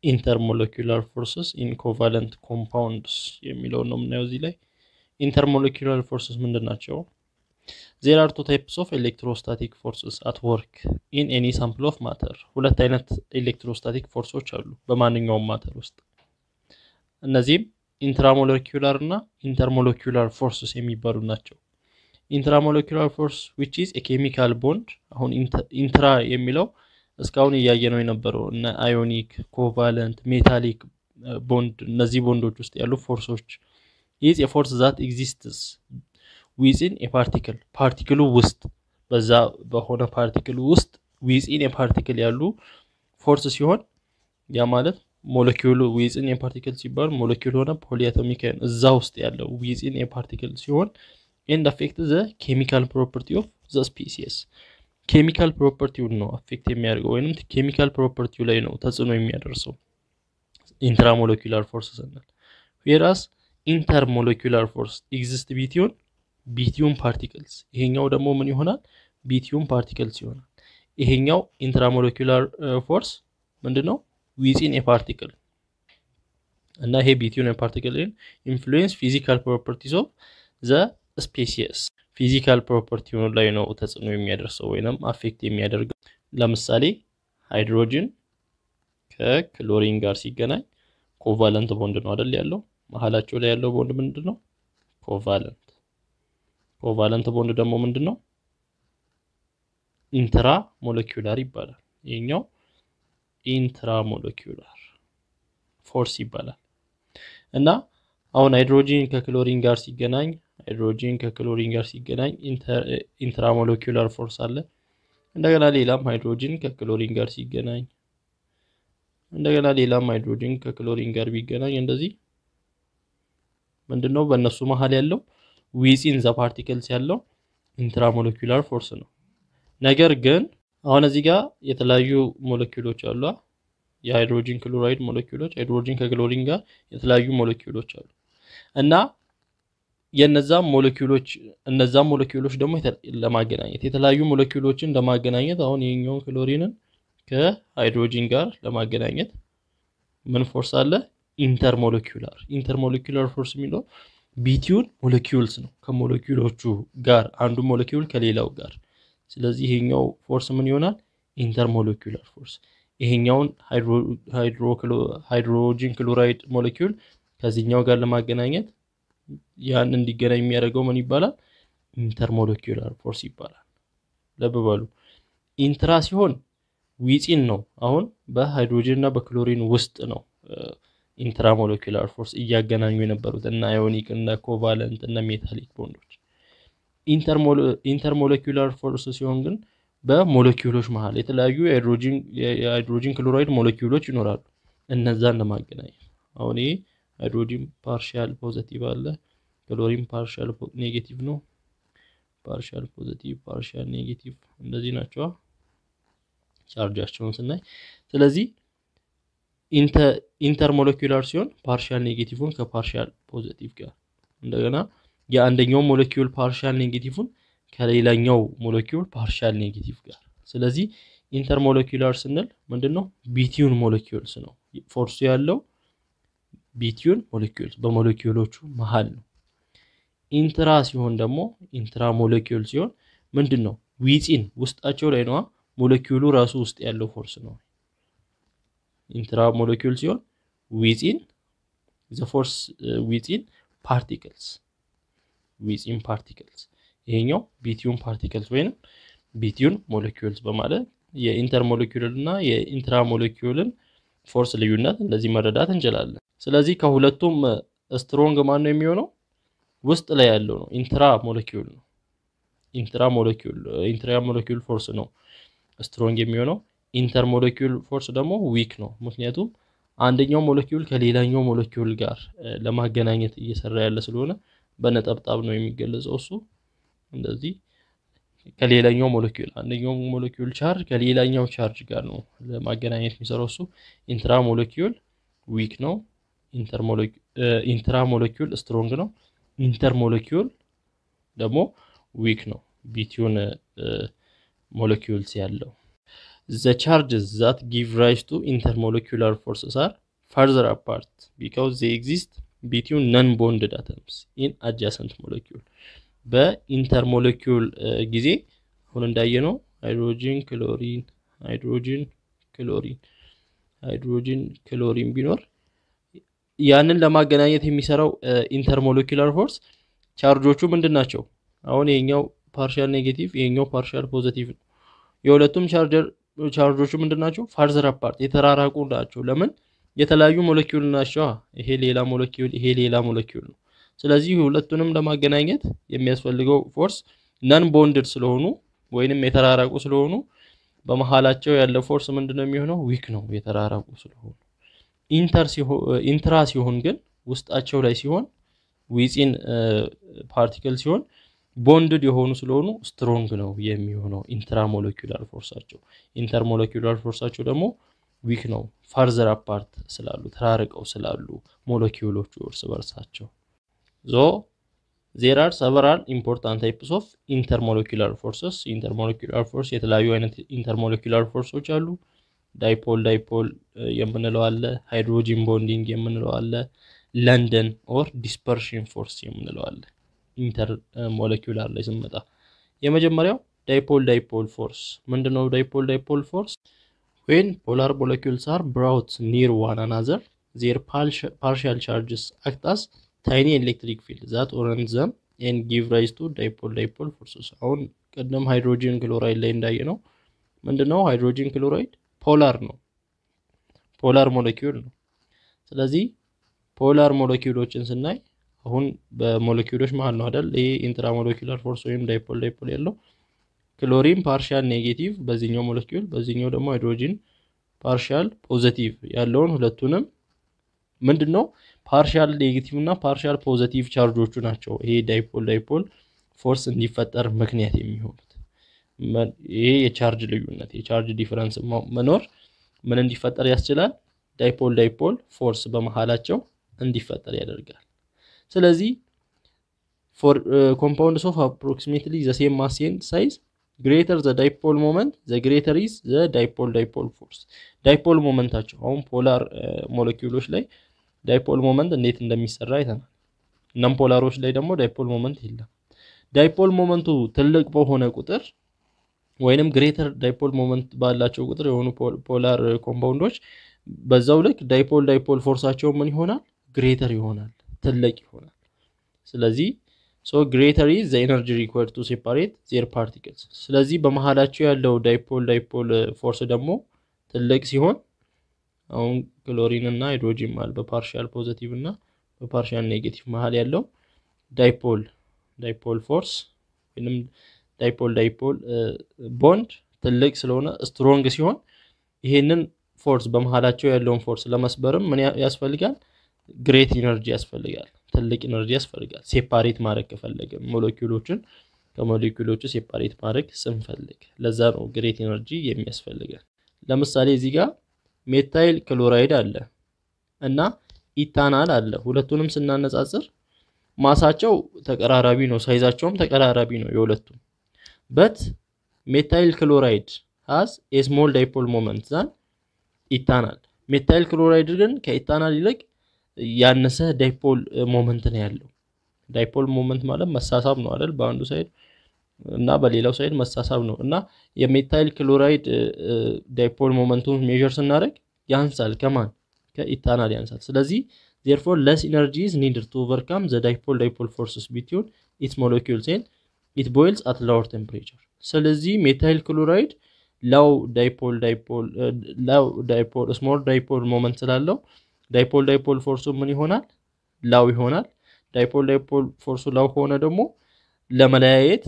ኢንተርሞለኪላር ፎርስስ ኢን ኮቫለንት ኮምፓውንድስ የሚለውን ነው የምናየው እዚህ ላይ። ኢንተርሞለኪላር ፎርስስ ምንድን ናቸው? ዜር አር ቱ ታይፕስ ኦፍ ኤሌክትሮስታቲክ ፎርስስ አት ወርክ ኢን ኤኒ ሳምፕል ኦፍ ማተር። ሁለት አይነት ኤሌክትሮስታቲክ ፎርሶች አሉ በማንኛውም ማተር ውስጥ። እነዚህም ኢንትራሞለኪላር እና ኢንተርሞለኪላር ፎርስስ የሚባሉ ናቸው። ኢንትራሞለኪላር ፎርስ ዊች ኢዝ ኬሚካል ቦንድ። አሁን ኢንትራ የሚለው እስካሁን እያየ ነው የነበረው እነ አዮኒክ፣ ኮቫለንት፣ ሜታሊክ ቦንድ እነዚህ ቦንዶች ውስጥ ያሉ ፎርሶች ኢዝ የፎርስ ዛት ኤግዚስትስ ዊዝን የፓርቲክል ፓርቲክሉ ውስጥ በዛ በሆነ ፓርቲክል ውስጥ ዊዝን የፓርቲክል ያሉ ፎርስ ሲሆን ያ ማለት ሞለኪውሉ ዊዝን የፓርቲክል ሲባል ሞለኪውል ሆነ ፖሊአቶሚክ እዛ ውስጥ ያለው ዊዝን የፓርቲክል ሲሆን ኤንድ አፌክት ዘ ኬሚካል ፕሮፐርቲ ኦፍ ዘ ስፒሲስ ኬሚካል ፕሮፐርቲውን ነው አፌክት የሚያደርገው ወይም ኬሚካል ፕሮፐርቲው ላይ ነው ተጽዕኖ የሚያደርሰው ኢንትራሞለኪላር ፎርስ ስንል ዌራስ ኢንተርሞለኪላር ፎርስ ኤግዚስት ቢቲዩን ቢቲዩን ፓርቲክልስ ይሄኛው ደግሞ ምን ይሆናል ቢቲዩን ፓርቲክልስ ይሆናል ይሄኛው ኢንትራሞለኪላር ፎርስ ምንድን ነው ዊዚን የፓርቲክል እና ይሄ ቢቲዩን የፓርቲክል ኢንፍሉዌንስ ፊዚካል ፕሮፐርቲስ ኦፍ ዘ ስፔሲስ ፊዚካል ፕሮፐርቲ ላይ ነው ተጽዕኖ የሚያደርሰው ወይም አፌክት የሚያደርገው። ለምሳሌ ሃይድሮጅን ከክሎሪን ጋር ሲገናኝ ኮቫለንት ቦንድ ነው አይደል ያለው። መሀላቸው ላይ ያለው ቦንድ ምንድን ነው? ኮቫለንት። ኮቫለንት ቦንድ ደግሞ ምንድን ነው? ኢንትራ ሞለኪውላር ይባላል። ይሄኛው ኢንትራ ሞለኪውላር ፎርስ ይባላል እና አሁን ሃይድሮጂን ከክሎሪን ጋር ሲገናኝ ሃይድሮጂን ከክሎሪን ጋር ሲገናኝ ኢንትራሞለኪላር ፎርስ አለ። እንደገና ሌላም ሃይድሮጂን ከክሎሪን ጋር ሲገናኝ እንደገና ሌላም ሃይድሮጂን ከክሎሪን ጋር ቢገናኝ እንደዚህ ምንድነው በእነሱ መሀል ያለው ዊዚን ዘ ፓርቲክልስ ያለው ኢንትራሞለኪላር ፎርስ ነው። ነገር ግን አሁን እዚህ ጋር የተለያዩ ሞለኪውሎች አሉ። የሃይድሮጂን ክሎራይድ ሞለኪውሎች ሃይድሮጂን ከክሎሪን ጋር የተለያዩ ሞለኪውሎች አሉ እና የነዛም ሞለኪውሎች እነዛም ሞለኪውሎች ደግሞ ለማገናኘት የተለያዩ ሞለኪውሎችን ለማገናኘት አሁን የኛውን ክሎሪንን ከሃይድሮጂን ጋር ለማገናኘት ምን ፎርስ አለ? ኢንተርሞለኪውላር ኢንተርሞለኪውላር ፎርስ የሚለው ቢቲዩን ሞለኪውልስ ነው ከሞለኪውሎቹ ጋር አንዱ ሞለኪውል ከሌላው ጋር። ስለዚህ ይሄኛው ፎርስ ምን ይሆናል? ኢንተርሞለኪውላር ፎርስ። ይሄኛውን ሃይድሮጂን ክሎራይድ ሞለኪውል ከዚህኛው ጋር ለማገናኘት ያን እንዲገናኝ የሚያደርገው ምን ይባላል? ኢንተርሞለኪላር ፎርስ ይባላል። ልብ በሉ ኢንትራ ሲሆን ዊፂን ነው። አሁን በሃይድሮጅን እና በክሎሪን ውስጥ ነው ኢንትራሞለኪላር ፎርስ እያገናኙ የነበሩት እና አዮኒክ እና ኮቫለንት እና ሜታሊክ ቦንዶች። ኢንተርሞለኪላር ፎርስ ሲሆን ግን በሞለኪውሎች መሀል የተለያዩ የሃይድሮጂን ክሎራይድ ሞለኪውሎች ይኖራሉ። እነዛን ለማገናኘት አሁን ይሄ ሃይድሮጂን ፓርሻል ፖዘቲቭ አለ፣ ክሎሪን ፓርሻል ኔጌቲቭ ነው። ፓርሻል ፖዘቲቭ፣ ፓርሻል ኔጌቲቭ እንደዚህ ናቸው ቻርጃቸውን ስናይ። ስለዚህ ኢንተርሞለኪላር ሲሆን ፓርሻል ኔጌቲቭን ከፓርሻል ፖዘቲቭ ጋር እንደገና የአንደኛው ሞለኪውል ፓርሻል ኔጌቲቭን ከሌላኛው ሞለኪውል ፓርሻል ኔጌቲቭ ጋር። ስለዚህ ኢንተርሞለኪላር ስንል ምንድን ነው? ቢቲዩን ሞለኪውልስ ነው ፎርሱ ያለው ቢቲዩን ሞለኪውልስ በሞለኪውሎቹ መሀል ነው። ኢንትራ ሲሆን ደግሞ ኢንትራ ሞለኪውል ሲሆን ምንድን ነው? ዊፂን ውስጣቸው ላይ ነዋ። ሞለኪውሉ ራሱ ውስጥ ያለው ፎርስ ነው። ኢንትራ ሞለኪውል ሲሆን ዊፂን ዘ ፎርስ ዊፂን ፓርቲክልስ ዊፂን ፓርቲክልስ ይሄኛው ቢቲዩን ፓርቲክልስ ወይም ቢቲዩን ሞለኪውልስ በማለት የኢንተር ሞለኪውል እና የኢንትራ ሞለኪውልን ፎርስ ልዩነት እንደዚህ መረዳት እንችላለን። ስለዚህ ከሁለቱም ስትሮንግ ማን ነው የሚሆነው? ውስጥ ላይ ያለው ነው ኢንትራ ሞለኪውል ነው። ኢንትራ ሞለኪውል ኢንትራ ሞለኪውል ፎርስ ነው ስትሮንግ የሚሆነው። ኢንተር ሞለኪውል ፎርስ ደግሞ ዊክ ነው። ምክንያቱም አንደኛው ሞለኪውል ከሌላኛው ሞለኪውል ጋር ለማገናኘት እየሰራ ያለ ስለሆነ በነጠብጣብ ነው የሚገለጸው። እሱ እንደዚህ ከሌላኛው ሞለኪውል አንደኛው ሞለኪውል ቻርጅ ከሌላኛው ቻርጅ ጋር ነው ለማገናኘት የሚሰራው። እሱ ኢንትራ ሞለኪውል ዊክ ነው። ኢንትራ ሞለኪውል ስትሮንግ ነው። ኢንተር ሞለኪውል ደግሞ ዊክ ነው። ቢቲዩን ሞለኪውልስ ያለው ዘ ቻርጅስ ዛት ጊቭ ራይስ ቱ ኢንተርሞለኪላር ፎርስስ አር ፈርዘር አፓርት ቢካውዝ ዜ ኤግዚስት ቢትዊን ነን ቦንድድ አተምስ ኢን አጃሰንት ሞለኪውል በኢንተርሞለኪውል ጊዜ አሁን እንዳየነው ሃይድሮጂን ክሎሪን ሃይድሮጂን ክሎሪን ሃይድሮጂን ክሎሪን ቢኖር ያንን ለማገናኘት የሚሰራው ኢንተርሞለኪላር ፎርስ ቻርጆቹ ምንድን ናቸው? አሁን ይሄኛው ፓርሻል ኔጌቲቭ ይሄኛው ፓርሻል ፖዘቲቭ ነው። የሁለቱም ቻርጀር ቻርጆቹ ምንድን ናቸው? ፋርዘር አፓርት የተራራቁ ናቸው። ለምን? የተለያዩ ሞለኪውል ናቸው። ይሄ ሌላ ሞለኪውል፣ ይሄ ሌላ ሞለኪውል ነው። ስለዚህ ሁለቱንም ለማገናኘት የሚያስፈልገው ፎርስ ነን ቦንድድ ስለሆኑ ወይንም የተራራቁ ስለሆኑ በመሀላቸው ያለ ፎርስ ምንድን ነው የሚሆነው? ዊክ ነው የተራራቁ ስለሆኑ። ኢንትራ ሲሆን ግን ውስጣቸው ላይ ሲሆን ዊፂን ፓርቲክል ሲሆን ቦንድድ የሆኑ ስለሆኑ ስትሮንግ ነው የሚሆነው ኢንትራ ሞለኪላር ፎርሳቸው። ኢንተር ሞለኪላር ፎርሳቸው ደግሞ ዊክ ነው ፋርዘር አፓርት ስላሉ ተራርቀው ስላሉ ሞለኪውሎቹ እርስ በርሳቸው ዞ ዜር አር ሰቨራል ኢምፖርታንት ታይፕስ ኦፍ ኢንተርሞለኪላር ፎርስስ ኢንተርሞለኪላር ፎርስ የተለያዩ አይነት ኢንተርሞለኪላር ፎርሶች አሉ ዳይፖል ዳይፖል የምንለው አለ ሃይድሮጂን ቦንዲንግ የምንለው አለ ለንደን ኦር ዲስፐርሽን ፎርስ የምንለው አለ ኢንተር ሞለኪላር ላይ ስንመጣ የመጀመሪያው ዳይፖል ዳይፖል ፎርስ ምንድነው ዳይፖል ዳይፖል ፎርስ ዌን ፖላር ሞለኪውልስ አር ብራውት ኒር ዋን አናዘር ዜር ፓርሻል ቻርጅስ አክታስ ታይኒ ኤሌክትሪክ ፊልድ ዛት ኦረንት ዘም ኤን ጊቭ ራይዝ ቱ ዳይፖል ዳይፖል ፎርስስ አሁን ቅድም ሃይድሮጂን ክሎራይድ ላይ እንዳየ ነው ምንድነው ሃይድሮጂን ክሎራይድ ፖላር ነው ፖላር ሞለኪውል ነው ስለዚህ ፖላር ሞለኪውሎችን ስናይ አሁን በሞለኪውሎች መሀል ነው አይደል ይሄ ኢንትራ ሞለኪውላር ፎርስ ወይም ዳይፖል ዳይፖል ያለው ክሎሪን ፓርሻል ኔጌቲቭ በዚህኛው ሞለኪውል በዚህኛው ደግሞ ሃይድሮጂን ፓርሻል ፖዘቲቭ ያለውን ሁለቱንም ምንድን ነው ፓርሻል ኔጌቲቭ እና ፓርሻል ፖዘቲቭ ቻርጆቹ ናቸው ይሄ ዳይፖል ዳይፖል ፎርስ እንዲፈጠር ምክንያት የሚሆኑት ይሄ የቻርጅ ልዩነት የቻርጅ ዲፈረንስ መኖር ምን እንዲፈጠር ያስችላል ዳይፖል ዳይፖል ፎርስ በመሃላቸው እንዲፈጠር ያደርጋል ስለዚህ ፎር ኮምፓውንድስ ኦፍ አፕሮክሲሜትሊ ዘ ሴም ማስ ኤንድ ሳይዝ ግሬተር ዘ ዳይፖል ሞመንት ዘ ግሬተር ኢዝ ዘ ዳይፖል ዳይፖል ፎርስ ዳይፖል ሞመንታቸው አሁን ፖላር ሞለኪውሎች ላይ ዳይፖል ሞመንት እንዴት እንደሚሰራ አይተናል ነን ፖላሮች ላይ ደግሞ ዳይፖል ሞመንት የለም ዳይፖል ሞመንቱ ትልቅ በሆነ ቁጥር ወይንም ግሬተር ዳይፖል ሞመንት ባላቸው ቁጥር የሆኑ ፖላር ኮምፓውንዶች በዛው ልክ ዳይፖል ዳይፖል ፎርሳቸው ምን ይሆናል ግሬተር ይሆናል ትልቅ ይሆናል ስለዚህ ሶ ግሬተር ኢዝ ዘ ኤነርጂ ሪኳርድ ቱ ሴፓሬት ዜር ፓርቲክልስ ስለዚህ በመሀላቸው ያለው ዳይፖል ዳይፖል ፎርስ ደግሞ ትልቅ ሲሆን አሁን ክሎሪን እና ሃይድሮጂን መሀል በፓርሻል ፖዘቲቭ እና በፓርሻል ኔጌቲቭ መሀል ያለው ዳይፖል ዳይፖል ፎርስ ወይም ዳይፖል ዳይፖል ቦንድ ትልቅ ስለሆነ ስትሮንግ ሲሆን ይሄንን ፎርስ በመሀላቸው ያለውን ፎርስ ለመስበርም ምን ያስፈልጋል ግሬት ኢነርጂ ያስፈልጋል ትልቅ ኢነርጂ ያስፈልጋል ሴፓሬት ማድረግ ከፈለግን ሞለኪውሎችን ከሞለኪውሎቹ ሴፓሬት ማድረግ ስንፈልግ ለዛ ነው ግሬት ኢነርጂ የሚያስፈልጋል ለምሳሌ እዚህ ጋር ሜታይል ክሎራይድ አለ እና ኢታናል አለ ሁለቱንም ስናነጻጽር ማሳቸው ተቀራራቢ ነው ሳይዛቸውም ተቀራራቢ ነው የሁለቱም በት ሜታይል ክሎራይድ ሃዝ ኤስሞል ዳይፖል ሞመንት ዛን ኢታናል ሜታይል ክሎራይድ ግን ከኢታናል ይልቅ ያነሰ ዳይፖል ሞመንት ነው ያለው ዳይፖል ሞመንት ማለት መሳሳብ ነው አይደል በአንዱ ሳይድ እና በሌላው ሳይድ መሳሳብ ነው እና የሜታይል ክሎራይድ ዳይፖል ሞመንቱን ሜዥር ስናደርግ ያንሳል ከማን ከኢታናል ያንሳል ስለዚህ ዜርፎር ለስ ኢነርጂ ኢዝ ኒድድ ቱ ኦቨርካም ዘ ዳይፖል ዳይፖል ፎርስስ ቢትዊን ኢትስ ሞለኪውልስ ኤንድ ኢት ቦይልስ አት ላወር ቴምፕሬቸር ስለዚህ ሜታይል ክሎራይድ ላው ዳይፖል ዳይፖል ላው ዳይፖል ስሞል ዳይፖል ሞመንት ስላለው ዳይፖል ዳይፖል ፎርሱ ምን ይሆናል ላው ይሆናል ዳይፖል ዳይፖል ፎርሱ ላው ከሆነ ደግሞ ለመለያየት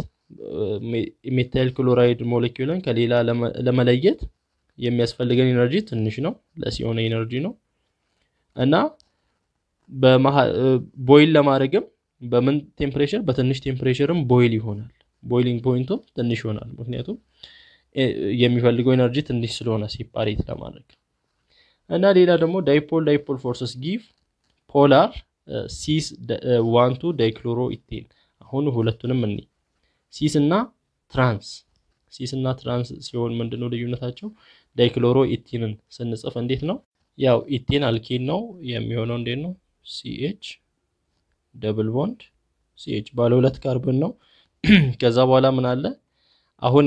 ሜታይል ክሎራይድ ሞለኪውልን ከሌላ ለመለየት የሚያስፈልገን ኢነርጂ ትንሽ ነው ለስ የሆነ ኢነርጂ ነው እና ቦይል ለማድረግም በምን ቴምፕሬቸር በትንሽ ቴምፕሬቸርም ቦይል ይሆናል ቦይሊንግ ፖይንቱም ትንሽ ይሆናል ምክንያቱም የሚፈልገው ኤነርጂ ትንሽ ስለሆነ ሲፓሬት ለማድረግ እና ሌላ ደግሞ ዳይፖል ዳይፖል ፎርስስ ጊቭ ፖላር ሲስ ዋንቱ ዳይክሎሮ ኢቴን አሁን ሁለቱንም እኒ ሲስ እና ትራንስ ሲስ እና ትራንስ ሲሆን ምንድነው ልዩነታቸው? ዳይክሎሮ ኢቲንን ስንጽፍ እንዴት ነው? ያው ኢቲን አልኬን ነው የሚሆነው። እንዴት ነው? ሲኤች ደብል ቦንድ ሲኤች ባለ ሁለት ካርበን ነው። ከዛ በኋላ ምን አለ? አሁን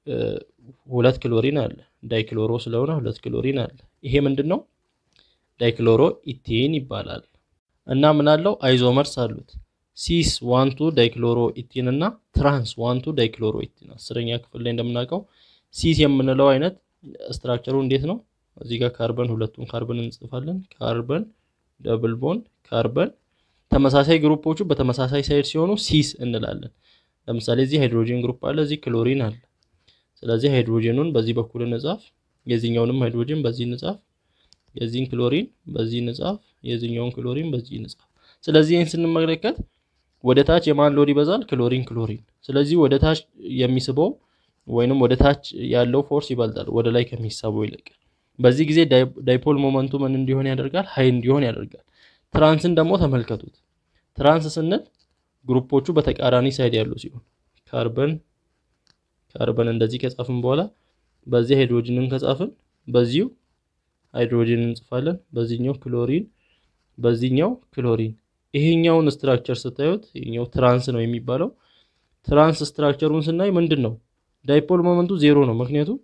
ሁለት ክሎሪን አለ። ዳይክሎሮ ስለሆነ ሁለት ክሎሪን አለ። ይሄ ምንድን ነው? ዳይክሎሮ ኢቴን ይባላል። እና ምን አለው? አይዞመርስ አሉት። ሲስ ዋንቱ ዳይክሎሮ ኢቲን እና ትራንስ ዋንቱ ዳይክሎሮ ኢቲን። አስረኛ ክፍል ላይ እንደምናውቀው ሲስ የምንለው አይነት ስትራክቸሩ እንዴት ነው? እዚህ ጋር ካርበን ሁለቱን ካርበን እንጽፋለን። ካርበን ደብል ቦንድ ካርበን ተመሳሳይ ግሩፖቹ በተመሳሳይ ሳይድ ሲሆኑ ሲስ እንላለን። ለምሳሌ እዚህ ሃይድሮጂን ግሩፕ አለ፣ እዚህ ክሎሪን አለ። ስለዚህ ሃይድሮጂኑን በዚህ በኩል እንጻፍ፣ የዚህኛውንም ሃይድሮጂን በዚህ እንጻፍ፣ የዚህን ክሎሪን በዚህ እንጻፍ፣ የዚህኛውን ክሎሪን በዚህ እንጻፍ። ስለዚህ ይህን ስንመለከት ወደ ታች የማን ሎድ ይበዛል? ክሎሪን ክሎሪን። ስለዚህ ወደ ታች የሚስበው ወይንም ወደ ታች ያለው ፎርስ ይበልጣል ወደ ላይ ከሚሳበው ይልቅ። በዚህ ጊዜ ዳይፖል ሞመንቱ ምን እንዲሆን ያደርጋል? ሀይ እንዲሆን ያደርጋል። ትራንስን ደግሞ ተመልከቱት። ትራንስ ስንል ግሩፖቹ በተቃራኒ ሳይድ ያሉ ሲሆን ካርበን ካርበን እንደዚህ ከጻፍን በኋላ በዚህ ሃይድሮጂንን ከጻፍን በዚሁ ሃይድሮጂን እንጽፋለን። በዚህኛው ክሎሪን በዚህኛው ክሎሪን። ይሄኛውን ስትራክቸር ስታዩት ይሄኛው ትራንስ ነው የሚባለው። ትራንስ ስትራክቸሩን ስናይ ምንድን ነው ዳይፖል ሞመንቱ ዜሮ ነው። ምክንያቱም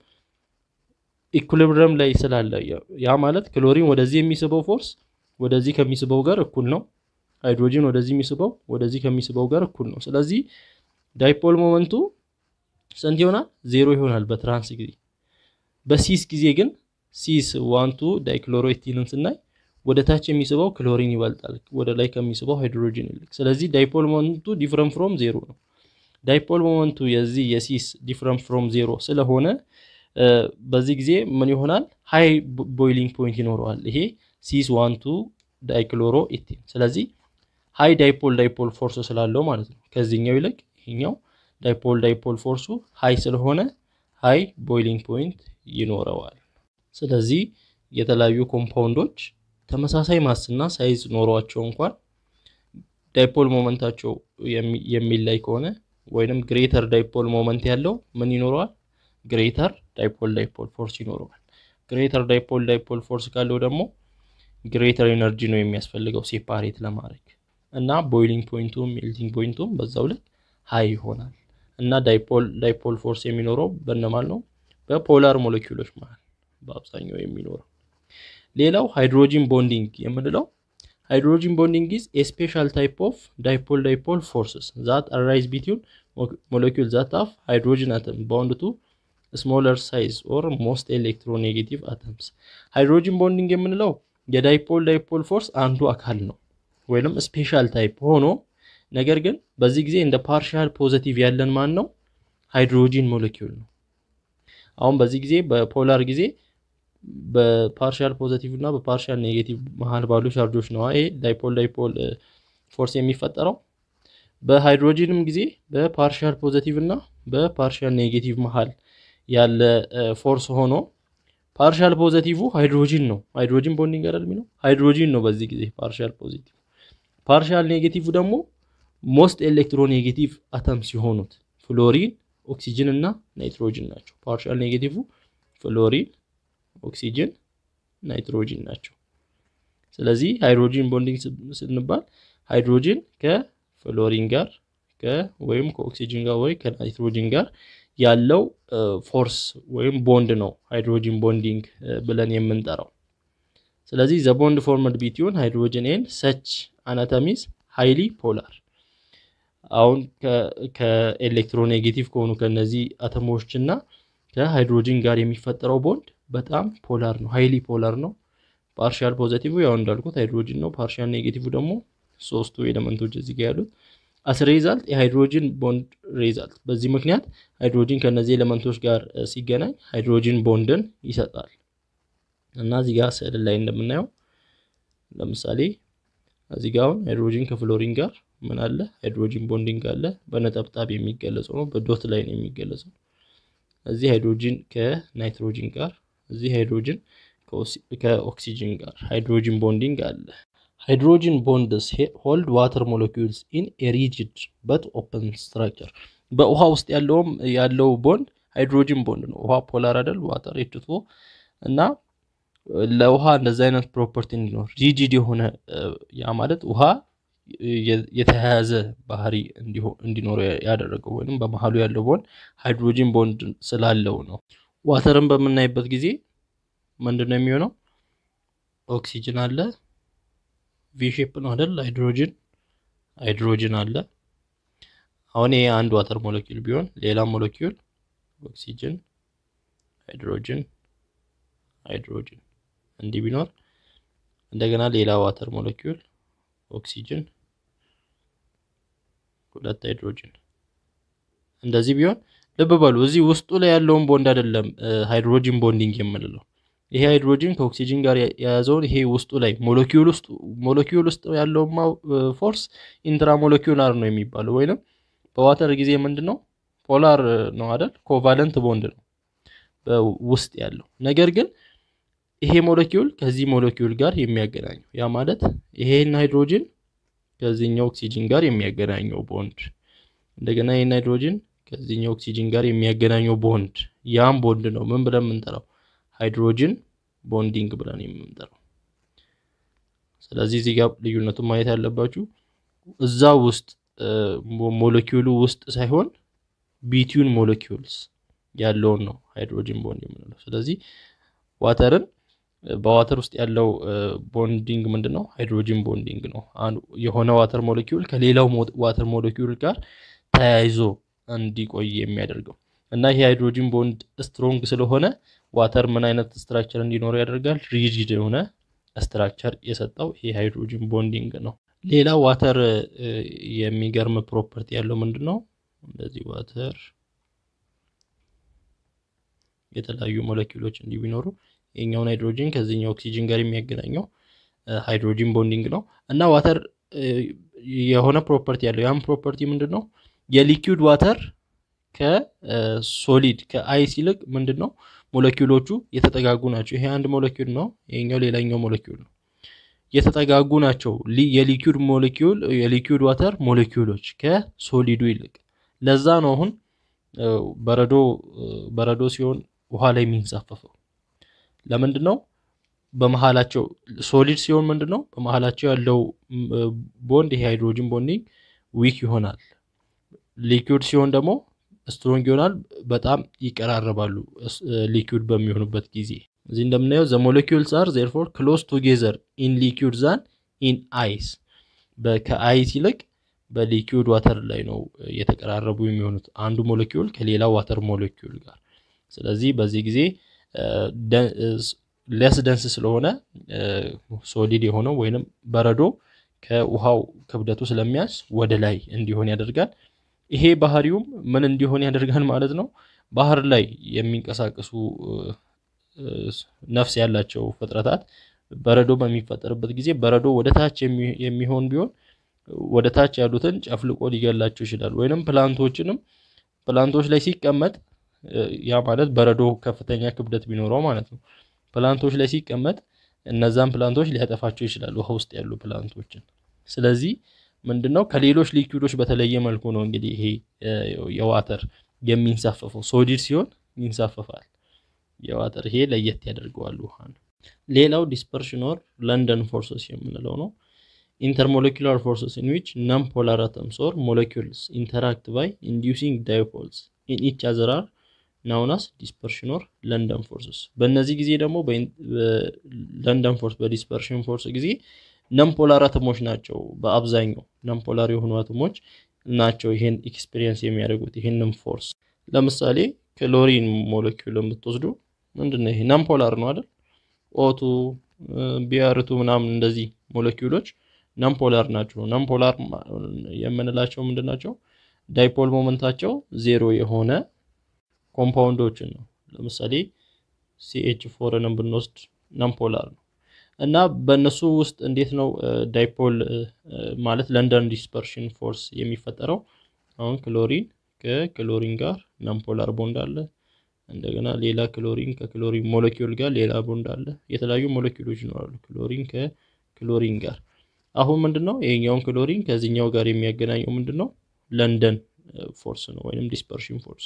ኢኩሊብሪየም ላይ ስላለ ያ ማለት ክሎሪን ወደዚህ የሚስበው ፎርስ ወደዚህ ከሚስበው ጋር እኩል ነው። ሃይድሮጂን ወደዚህ የሚስበው ወደዚህ ከሚስበው ጋር እኩል ነው። ስለዚህ ዳይፖል ሞመንቱ ስንት ይሆናል? ዜሮ ይሆናል በትራንስ ጊዜ። በሲስ ጊዜ ግን ሲስ ዋንቱ ዳይክሎሮ ኢቲንን ስናይ ወደ ታች የሚስበው ክሎሪን ይበልጣል ወደ ላይ ከሚስበው ሃይድሮጂን ይልቅ። ስለዚህ ዳይፖል ሞመንቱ ዲፍረንት ፍሮም ዜሮ ነው። ዳይፖል ሞመንቱ የዚህ የሲስ ዲፍረንት ፍሮም ዜሮ ስለሆነ በዚህ ጊዜ ምን ይሆናል? ሃይ ቦይሊንግ ፖይንት ይኖረዋል። ይሄ ሲስ ዋንቱ ዳይክሎሮ ኢቲን። ስለዚህ ሃይ ዳይፖል ዳይፖል ፎርስ ስላለው ማለት ነው። ከዚህኛው ይልቅ ይሄኛው ዳይፖል ዳይፖል ፎርሱ ሃይ ስለሆነ ሃይ ቦይሊንግ ፖይንት ይኖረዋል። ስለዚህ የተለያዩ ኮምፓውንዶች ተመሳሳይ ማስና ሳይዝ ኖሯቸው እንኳን ዳይፖል ሞመንታቸው የሚለይ ከሆነ ወይንም ግሬተር ዳይፖል ሞመንት ያለው ምን ይኖረዋል? ግሬተር ዳይፖል ዳይፖል ፎርስ ይኖረዋል። ግሬተር ዳይፖል ዳይፖል ፎርስ ካለው ደግሞ ግሬተር ኤነርጂ ነው የሚያስፈልገው ሴፓሬት ለማድረግ እና ቦይሊንግ ፖይንቱም ሜልቲንግ ፖይንቱም በዛው ልክ ሃይ ይሆናል እና ዳይፖል ዳይፖል ፎርስ የሚኖረው በነማል ነው? በፖላር ሞለኪውሎች መሃል በአብዛኛው የሚኖረው። ሌላው ሃይድሮጂን ቦንዲንግ የምንለው ሃይድሮጂን ቦንዲንግ ኢዝ ኤ ስፔሻል ታይፕ ኦፍ ዳይፖል ዳይፖል ፎርስስ ዛት አራይዝ ቢትዊን ሞለኪውል ዛት ሃቭ ሃይድሮጂን አተም ባውንድ ቱ ስሞለር ሳይዝ ኦር ሞስት ኤሌክትሮኔጌቲቭ አተምስ። ሃይድሮጂን ቦንዲንግ የምንለው የዳይፖል ዳይፖል ፎርስ አንዱ አካል ነው ወይንም ስፔሻል ታይፕ ሆኖ ነገር ግን በዚህ ጊዜ እንደ ፓርሻል ፖዘቲቭ ያለን ማን ነው? ሃይድሮጂን ሞለኪውል ነው። አሁን በዚህ ጊዜ በፖላር ጊዜ በፓርሻል ፖዘቲቭ እና በፓርሻል ኔጌቲቭ መሀል ባሉ ቻርጆች ነው ይሄ ዳይፖል ዳይፖል ፎርስ የሚፈጠረው። በሃይድሮጂንም ጊዜ በፓርሻል ፖዘቲቭ እና በፓርሻል ኔጌቲቭ መሀል ያለ ፎርስ ሆኖ ፓርሻል ፖዘቲቭ ሃይድሮጂን ነው። ሃይድሮጂን ቦንዲንግ አይደል የሚለው ሃይድሮጂን ነው በዚህ ጊዜ ፓርሻል ፖዚቲቭ። ፓርሻል ኔጌቲቭ ደግሞ ሞስት ኤሌክትሮኔጌቲቭ አተም ሲሆኑት ፍሎሪን፣ ኦክሲጅን እና ናይትሮጂን ናቸው። ፓርሻል ኔጌቲቭ ፍሎሪን፣ ኦክሲጅን፣ ናይትሮጂን ናቸው። ስለዚህ ሃይድሮጂን ቦንዲንግ ስንባል ሃይድሮጂን ከፍሎሪን ጋር ወይም ከኦክሲጅን ጋር ወይ ከናይትሮጂን ጋር ያለው ፎርስ ወይም ቦንድ ነው ሃይድሮጂን ቦንዲንግ ብለን የምንጠራው። ስለዚህ ዘ ቦንድ ፎርምድ ቢትዊን ሃይድሮጂን ኤንድ ሰች አናተሚዝ ሃይሊ ፖላር። አሁን ከኤሌክትሮኔጌቲቭ ከሆኑ ከነዚህ አተሞች እና ከሃይድሮጂን ጋር የሚፈጠረው ቦንድ በጣም ፖላር ነው፣ ሃይሊ ፖላር ነው። ፓርሻል ፖዘቲቭ ያው እንዳልኩት ሃይድሮጂን ነው። ፓርሻል ኔጌቲቭ ደግሞ ሶስቱ ኤሌመንቶች እዚህ ጋር ያሉት አስ ሬዛልት የሃይድሮጂን ቦንድ ሬዛልት። በዚህ ምክንያት ሃይድሮጂን ከነዚህ ኤሌመንቶች ጋር ሲገናኝ ሃይድሮጂን ቦንድን ይሰጣል እና እዚህ ጋር ስዕል ላይ እንደምናየው ለምሳሌ እዚህ ጋር አሁን ሃይድሮጂን ከፍሎሪን ጋር ምን አለ? ሃይድሮጂን ቦንዲንግ አለ። በነጠብጣብ የሚገለጸው ነው፣ በዶት ላይ ነው የሚገለጸው። እዚህ ሃይድሮጂን ከናይትሮጂን ጋር፣ እዚህ ሃይድሮጂን ከኦክሲጅን ጋር ሃይድሮጂን ቦንዲንግ አለ። ሃይድሮጂን ቦንድስ ሆልድ ዋተር ሞለኪውልስ ኢን ኤ ሪጂድ በት ኦፕን ስትራክቸር። በውሃ ውስጥ ያለውም ያለው ቦንድ ሃይድሮጅን ቦንድ ነው። ውሃ ፖላር አይደል? ዋተር ኤችቱ እና ለውሃ እንደዚህ አይነት ፕሮፐርቲ እንዲኖር ሪጂድ የሆነ ያ ማለት ውሃ የተያያዘ ባህሪ እንዲኖረው ያደረገው ወይም በመሀሉ ያለው ቦንድ ሃይድሮጂን ቦንድ ስላለው ነው። ዋተርን በምናይበት ጊዜ ምንድን ነው የሚሆነው? ኦክሲጅን አለ፣ ቪሼፕ ነው አይደል? ሃይድሮጅን ሃይድሮጅን አለ። አሁን ይሄ አንድ ዋተር ሞለኪውል ቢሆን ሌላ ሞለኪውል ኦክሲጅን፣ ሃይድሮጅን፣ ሃይድሮጅን እንዲህ ቢኖር እንደገና ሌላ ዋተር ሞለኪውል ኦክሲጅን ሁለት ሃይድሮጅን እንደዚህ ቢሆን ልብ በሉ እዚህ ውስጡ ላይ ያለውን ቦንድ አይደለም ሃይድሮጂን ቦንዲንግ የምንለው። ይሄ ሃይድሮጂን ከኦክሲጅን ጋር የያዘውን ይሄ ውስጡ ላይ ሞለኪውል ውስጥ ሞለኪውል ውስጥ ያለውን ፎርስ ኢንትራሞለኪውላር ነው የሚባለው። ወይንም በዋተር ጊዜ ምንድን ነው ፖላር ነው አይደል? ኮቫለንት ቦንድ ነው ውስጥ ያለው ነገር ግን ይሄ ሞለኪውል ከዚህ ሞለኪውል ጋር የሚያገናኘው ያ ማለት ይሄን ሃይድሮጅን ከዚህኛው ኦክሲጅን ጋር የሚያገናኘው ቦንድ እንደገና ይሄን ሃይድሮጅን ከዚህኛው ኦክሲጅን ጋር የሚያገናኘው ቦንድ ያም ቦንድ ነው ምን ብለን የምንጠራው ሃይድሮጅን ቦንዲንግ ብለን የምንጠራው። ስለዚህ እዚህ ጋር ልዩነቱን ማየት ያለባችሁ እዛ ውስጥ ሞለኪውሉ ውስጥ ሳይሆን ቢትዊን ሞለኪውልስ ያለውን ነው ሃይድሮጅን ቦንድ የምንለው። ስለዚህ ዋተርን በዋተር ውስጥ ያለው ቦንዲንግ ምንድን ነው? ሃይድሮጂን ቦንዲንግ ነው። የሆነ ዋተር ሞለኪውል ከሌላው ዋተር ሞለኪውል ጋር ተያይዞ እንዲቆይ የሚያደርገው እና ይሄ ሃይድሮጂን ቦንድ ስትሮንግ ስለሆነ ዋተር ምን አይነት ስትራክቸር እንዲኖረው ያደርጋል? ሪጂድ የሆነ ስትራክቸር የሰጠው ይሄ ሃይድሮጂን ቦንዲንግ ነው። ሌላ ዋተር የሚገርም ፕሮፐርቲ ያለው ምንድን ነው? እንደዚህ ዋተር የተለያዩ ሞለኪውሎች እንዲህ ቢኖሩ የኛውን ሃይድሮጂን ከዚህኛው ኦክሲጅን ጋር የሚያገናኘው ሃይድሮጂን ቦንዲንግ ነው እና ዋተር የሆነ ፕሮፐርቲ ያለው ያም ፕሮፐርቲ ምንድን ነው? የሊኪውድ ዋተር ከሶሊድ ከአይስ ይልቅ ምንድን ነው ሞለኪውሎቹ የተጠጋጉ ናቸው። ይሄ አንድ ሞለኪውል ነው፣ ይሄኛው ሌላኛው ሞለኪውል ነው። የተጠጋጉ ናቸው የሊኪውድ ሞለኪውል የሊኪውድ ዋተር ሞለኪውሎች ከሶሊዱ ይልቅ። ለዛ ነው አሁን በረዶ በረዶ ሲሆን ውሃ ላይ የሚንሳፈፈው ለምንድን ነው? በመሀላቸው ሶሊድ ሲሆን ምንድን ነው በመሀላቸው ያለው ቦንድ ይሄ ሃይድሮጂን ቦንዲንግ ዊክ ይሆናል። ሊኩዊድ ሲሆን ደግሞ ስትሮንግ ይሆናል። በጣም ይቀራረባሉ ሊኩዊድ በሚሆኑበት ጊዜ። እዚህ እንደምናየው ዘ ሞለኪውልስ አር ዜርፎር ክሎዝ ቱጌዘር ኢን ሊኩዊድ ዛን ኢን አይስ። ከአይስ ይልቅ በሊኩዊድ ዋተር ላይ ነው የተቀራረቡ የሚሆኑት አንዱ ሞለኪውል ከሌላ ዋተር ሞለኪውል ጋር። ስለዚህ በዚህ ጊዜ ለስ ደንስ ስለሆነ ሶሊድ የሆነው ወይንም በረዶ ከውሃው ክብደቱ ስለሚያንስ ወደ ላይ እንዲሆን ያደርጋል። ይሄ ባህሪውም ምን እንዲሆን ያደርጋል ማለት ነው። ባህር ላይ የሚንቀሳቀሱ ነፍስ ያላቸው ፍጥረታት በረዶ በሚፈጠርበት ጊዜ በረዶ ወደ ታች የሚሆን ቢሆን ወደ ታች ያሉትን ጨፍልቆ ሊገላቸው ይችላል። ወይንም ፕላንቶችንም ፕላንቶች ላይ ሲቀመጥ ያ ማለት በረዶ ከፍተኛ ክብደት ቢኖረው ማለት ነው። ፕላንቶች ላይ ሲቀመጥ እነዛን ፕላንቶች ሊያጠፋቸው ይችላል፣ ውሃ ውስጥ ያሉ ፕላንቶችን። ስለዚህ ምንድነው ከሌሎች ሊኩዊዶች በተለየ መልኩ ነው እንግዲህ ይሄ የዋተር የሚንሳፈፈው። ሶሊድ ሲሆን ይንሳፈፋል። የዋተር ይሄ ለየት ያደርገዋል ውሃ ነው። ሌላው ዲስፐርሽን ኦር ለንደን ፎርስስ የምንለው ነው። ኢንተርሞለኪላር ፎርስስ ኢን ዊች ነን ፖላር አተምስ ኦር ሞለኪውልስ ኢንተራክት ባይ ኢንዲዩሲንግ ዳይፖልስ ኢን ኢች አዘር አር ናውናስ ዲስፐርሽን ኦር ለንደን ፎርስስ። በእነዚህ ጊዜ ደግሞ ለንደን ፎርስ በዲስፐርሽን ፎርስ ጊዜ ነምፖላር አተሞች ናቸው። በአብዛኛው ነምፖላር የሆኑ አተሞች ናቸው ይሄን ኤክስፒሪየንስ የሚያደርጉት ይሄንን ፎርስ። ለምሳሌ ክሎሪን ሞለኪውል የምትወስዱ ምንድነው ይሄ ነምፖላር ነው አይደል? ኦቱ ቢያርቱ ምናምን እንደዚህ ሞለኪውሎች ነምፖላር ናቸው። ነምፖላር የምንላቸው ምንድን ናቸው? ዳይፖል ሞመንታቸው ዜሮ የሆነ ኮምፓውንዶችን ነው። ለምሳሌ ሲኤች ፎርንም ብንወስድ ነምፖላር ነው እና በእነሱ ውስጥ እንዴት ነው ዳይፖል ማለት ለንደን ዲስፐርሽን ፎርስ የሚፈጠረው? አሁን ክሎሪን ከክሎሪን ጋር ነምፖላር ቦንድ አለ። እንደገና ሌላ ክሎሪን ከክሎሪን ሞለኪውል ጋር ሌላ ቦንድ አለ። የተለያዩ ሞለኪውሎች ይኖራሉ ክሎሪን ከክሎሪን ጋር። አሁን ምንድን ነው ይሄኛውን ክሎሪን ከዚህኛው ጋር የሚያገናኘው ምንድን ነው? ለንደን ፎርስ ነው ወይም ዲስፐርሽን ፎርስ።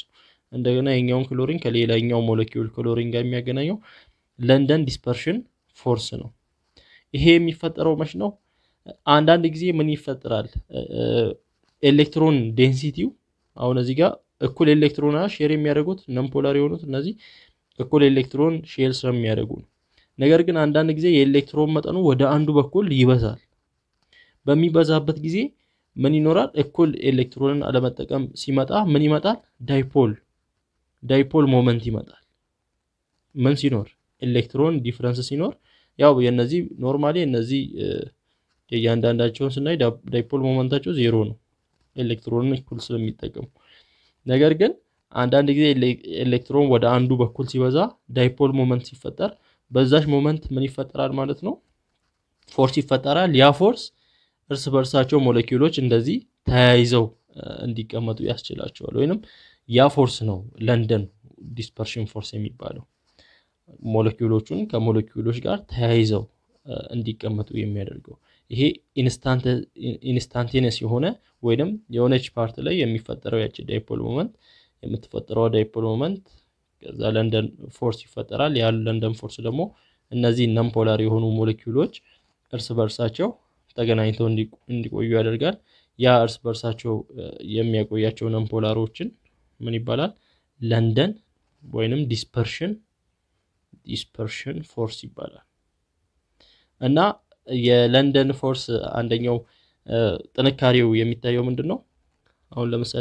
እንደገና የኛውን ክሎሪን ከሌላኛው ሞለኪውል ክሎሪን ጋር የሚያገናኘው ለንደን ዲስፐርሽን ፎርስ ነው። ይሄ የሚፈጠረው መች ነው? አንዳንድ ጊዜ ምን ይፈጠራል? ኤሌክትሮን ዴንሲቲው አሁን እዚህ ጋር እኩል ኤሌክትሮን ሼር የሚያደርጉት ነምፖላር የሆኑት እነዚህ እኩል ኤሌክትሮን ሼር ስለሚያደርጉ ነው። ነገር ግን አንዳንድ ጊዜ የኤሌክትሮን መጠኑ ወደ አንዱ በኩል ይበዛል። በሚበዛበት ጊዜ ምን ይኖራል? እኩል ኤሌክትሮንን አለመጠቀም ሲመጣ ምን ይመጣል? ዳይፖል ዳይፖል ሞመንት ይመጣል። ምን ሲኖር? ኤሌክትሮን ዲፍረንስ ሲኖር ያው የነዚህ ኖርማሊ እነዚህ የእያንዳንዳቸውን ስናይ ዳይፖል ሞመንታቸው ዜሮ ነው ኤሌክትሮንን እኩል ስለሚጠቀሙ። ነገር ግን አንዳንድ ጊዜ ኤሌክትሮን ወደ አንዱ በኩል ሲበዛ ዳይፖል ሞመንት ሲፈጠር በዛች ሞመንት ምን ይፈጠራል ማለት ነው? ፎርስ ይፈጠራል። ያ ፎርስ እርስ በርሳቸው ሞለኪውሎች እንደዚህ ተያይዘው እንዲቀመጡ ያስችላቸዋል። ወይንም ያ ፎርስ ነው ለንደን ዲስፐርሽን ፎርስ የሚባለው ሞለኪውሎቹን ከሞለኪውሎች ጋር ተያይዘው እንዲቀመጡ የሚያደርገው ይሄ ኢንስታንቴነስ የሆነ ወይንም የሆነች ፓርት ላይ የሚፈጠረው ያቺ ዳይፖል ሞመንት የምትፈጠረው ዳይፖል ሞመንት ከዛ ለንደን ፎርስ ይፈጠራል። ያ ለንደን ፎርስ ደግሞ እነዚህ ነምፖላር የሆኑ ሞለኪውሎች እርስ በርሳቸው ተገናኝተው እንዲቆዩ ያደርጋል። ያ እርስ በርሳቸው የሚያቆያቸው ነምፖላሮችን ምን ይባላል? ለንደን ወይንም ዲስፐርሽን ዲስፐርሽን ፎርስ ይባላል። እና የለንደን ፎርስ አንደኛው ጥንካሬው የሚታየው ምንድን ነው? አሁን ለምሳሌ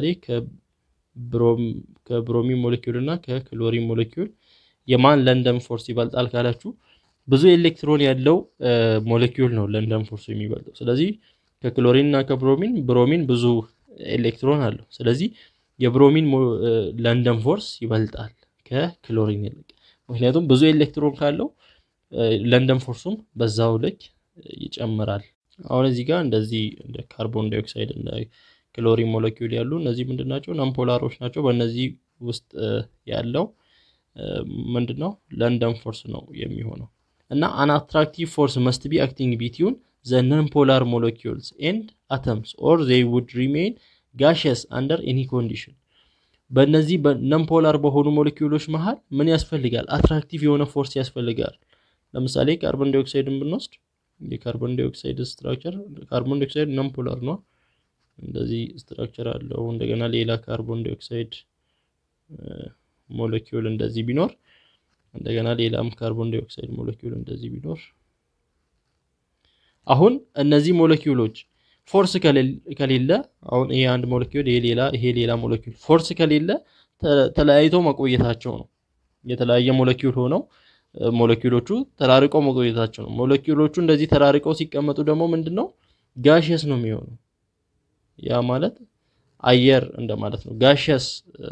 ከብሮሚን ሞለኪውል እና ከክሎሪን ሞለኪውል የማን ለንደን ፎርስ ይበልጣል ካላችሁ ብዙ ኤሌክትሮን ያለው ሞለኪውል ነው ለንደን ፎርሱ የሚበልጠው። ስለዚህ ከክሎሪን እና ከብሮሚን ብሮሚን ብዙ ኤሌክትሮን አለው። ስለዚህ የብሮሚን ለንደን ፎርስ ይበልጣል ከክሎሪን ይልቅ። ምክንያቱም ብዙ ኤሌክትሮን ካለው ለንደን ፎርሱም በዛው ልክ ይጨምራል። አሁን እዚህ ጋር እንደዚህ እንደ ካርቦን ዳይኦክሳይድ እና ክሎሪን ሞለኪውል ያሉ እነዚህ ምንድን ናቸው? ነምፖላሮች ናቸው። በእነዚህ ውስጥ ያለው ምንድን ነው? ለንደን ፎርስ ነው የሚሆነው እና አን አትራክቲቭ ፎርስ መስት ቢ አክቲንግ ቢትዊን ዘ ነምፖላር ሞለኪውልስ ኤንድ አተምስ ኦር ዜይ ውድ ሪሜይን ጋሽየስ አንደር ኤኒ ኮንዲሽን። በእነዚህ ነምፖላር በሆኑ ሞለኪውሎች መሀል ምን ያስፈልጋል? አትራክቲቭ የሆነ ፎርስ ያስፈልጋል። ለምሳሌ ካርቦን ዳይኦክሳይድን ብንወስድ የካርቦን ዳይኦክሳይድ ስትራክቸር ካርቦን ዳይኦክሳይድ ነምፖላር ነው። እንደዚህ ስትራክቸር አለው። እንደገና ሌላ ካርቦን ዳይኦክሳይድ ሞለኪውል እንደዚህ ቢኖር እንደገና ሌላም ካርቦን ዳይኦክሳይድ ሞለኪውል እንደዚህ ቢኖር አሁን እነዚህ ሞለኪውሎች ፎርስ ከሌለ አሁን ይሄ አንድ ሞለኪውል ይሄ ሌላ ይሄ ሌላ ሞለኪውል ፎርስ ከሌለ ተለያይተው መቆየታቸው ነው። የተለያየ ሞለኪውል ሆነው ሞለኪውሎቹ ተራርቀው መቆየታቸው ነው። ሞለኪውሎቹ እንደዚህ ተራርቀው ሲቀመጡ ደግሞ ምንድን ነው ጋሽየስ ነው የሚሆነው። ያ ማለት አየር እንደማለት ነው። ጋሽየስ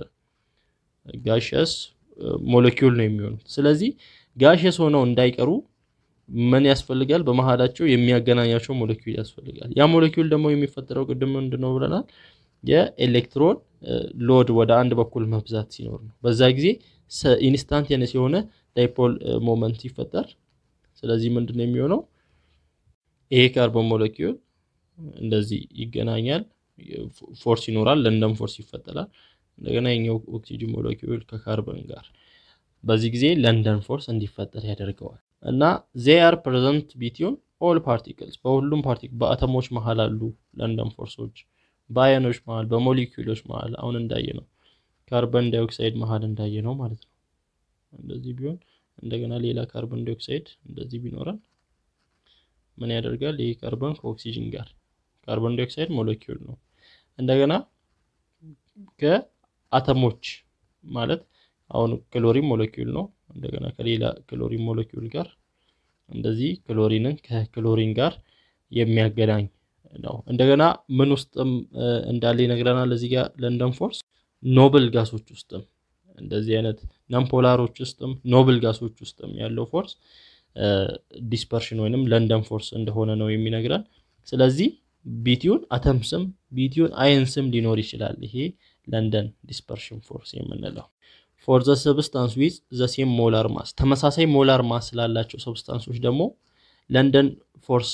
ጋሽየስ ሞለኪውል ነው የሚሆኑት። ስለዚህ ጋሽየስ ሆነው እንዳይቀሩ ምን ያስፈልጋል? በመሀላቸው የሚያገናኛቸው ሞለኪውል ያስፈልጋል። ያ ሞለኪውል ደግሞ የሚፈጠረው ቅድም ምንድን ነው ብለናል? የኤሌክትሮን ሎድ ወደ አንድ በኩል መብዛት ሲኖር ነው። በዛ ጊዜ ኢንስታንቴነስ የሆነ ዳይፖል ሞመንት ሲፈጠር፣ ስለዚህ ምንድን ነው የሚሆነው? ይሄ ካርቦን ሞለኪውል እንደዚህ ይገናኛል፣ ፎርስ ይኖራል፣ ለንደን ፎርስ ይፈጠራል። እንደገና የኛው ኦክሲጅን ሞለኪውል ከካርበን ጋር በዚህ ጊዜ ለንደን ፎርስ እንዲፈጠር ያደርገዋል። እና ዜ አር ፕሬዘንት ቢትዊን ኦል ፓርቲክልስ በሁሉም ፓርቲክል በአተሞች መሀል አሉ ለንደን ፎርሶች፣ በአየኖች መሀል፣ በሞሊኪውሎች መሀል አሁን እንዳየ ነው ካርበን ዳይኦክሳይድ መሀል እንዳየ ነው ማለት ነው። እንደዚህ ቢሆን እንደገና ሌላ ካርበን ዳይኦክሳይድ እንደዚህ ቢኖረን ምን ያደርጋል? ይህ ካርበን ከኦክሲጅን ጋር ካርበን ዳይኦክሳይድ ሞለኪውል ነው። እንደገና ከአተሞች ማለት አሁን ክሎሪን ሞለኪውል ነው። እንደገና ከሌላ ክሎሪን ሞለኪውል ጋር እንደዚህ ክሎሪንን ከክሎሪን ጋር የሚያገናኝ ነው። እንደገና ምን ውስጥም እንዳለ ይነግረናል። እዚህ ጋር ለንደን ፎርስ ኖብል ጋሶች ውስጥም እንደዚህ አይነት ነምፖላሮች ውስጥም ኖብል ጋሶች ውስጥም ያለው ፎርስ ዲስፐርሽን ወይንም ለንደን ፎርስ እንደሆነ ነው የሚነግረን። ስለዚህ ቢቲዩን አተምስም ቢቲዩን አየንስም ሊኖር ይችላል። ይሄ ለንደን ዲስፐርሽን ፎርስ የምንለው ፎር ዘ ሰብስታንስ ዊዝ ዘ ሴም ሞላር ማስ ተመሳሳይ ሞላር ማስ ስላላቸው ሰብስታንሶች ደግሞ ለንደን ፎርስ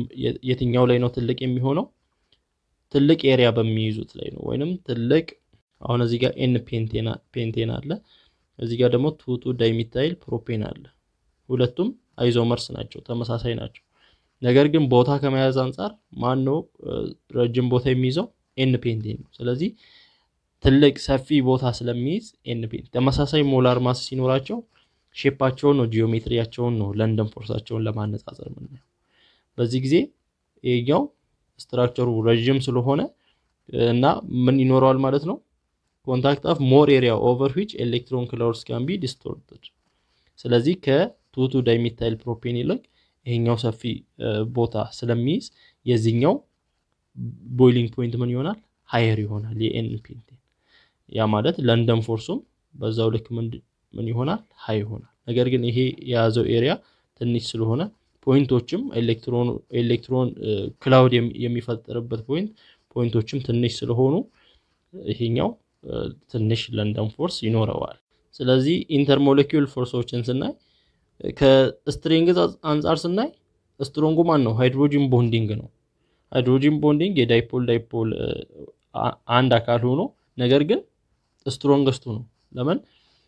የትኛው ላይ ነው ትልቅ የሚሆነው? ትልቅ ኤሪያ በሚይዙት ላይ ነው፣ ወይንም ትልቅ አሁን እዚህ ጋር ኤን ፔንቴን አለ፣ እዚህ ጋር ደግሞ ቱቱ ዳይሚታይል ፕሮፔን አለ። ሁለቱም አይዞመርስ ናቸው፣ ተመሳሳይ ናቸው። ነገር ግን ቦታ ከመያዝ አንጻር ማን ነው ረጅም ቦታ የሚይዘው? ኤን ፔንቴን ነው። ስለዚህ ትልቅ ሰፊ ቦታ ስለሚይዝ ኤን ፔንቴን ተመሳሳይ ሞላር ማስ ሲኖራቸው ሼፓቸውን ነው ጂኦሜትሪያቸውን ነው ለንደን ፎርሳቸውን ለማነጻጸር የምናየው። በዚህ ጊዜ ይሄኛው ስትራክቸሩ ረዥም ስለሆነ እና ምን ይኖረዋል ማለት ነው ኮንታክት ኦፍ ሞር ኤሪያ ኦቨር ዊች ኤሌክትሮን ክላውድስ ካን ቢ ዲስቶርትድ። ስለዚህ ከቱቱ ዳይሚታይል ፕሮፔን ይልቅ ይሄኛው ሰፊ ቦታ ስለሚይዝ የዚህኛው ቦይሊንግ ፖይንት ምን ይሆናል ሃየር ይሆናል የኤን ፔንቴን። ያ ማለት ለንደን ፎርሱም በዛው ልክ ምን ይሆናል ሃይ ይሆናል። ነገር ግን ይሄ የያዘው ኤሪያ ትንሽ ስለሆነ ፖይንቶችም ኤሌክትሮን ክላውድ የሚፈጠርበት ፖይንት ፖይንቶችም ትንሽ ስለሆኑ ይሄኛው ትንሽ ለንደን ፎርስ ይኖረዋል። ስለዚህ ኢንተርሞለኪውል ፎርሶችን ስናይ ከስትሬንግዝ አንጻር ስናይ ስትሮንጉ ማን ነው? ሃይድሮጂን ቦንዲንግ ነው። ሃይድሮጂን ቦንዲንግ የዳይፖል ዳይፖል አንድ አካል ሆኖ ነገር ግን ስትሮንገስቱ ነው። ለምን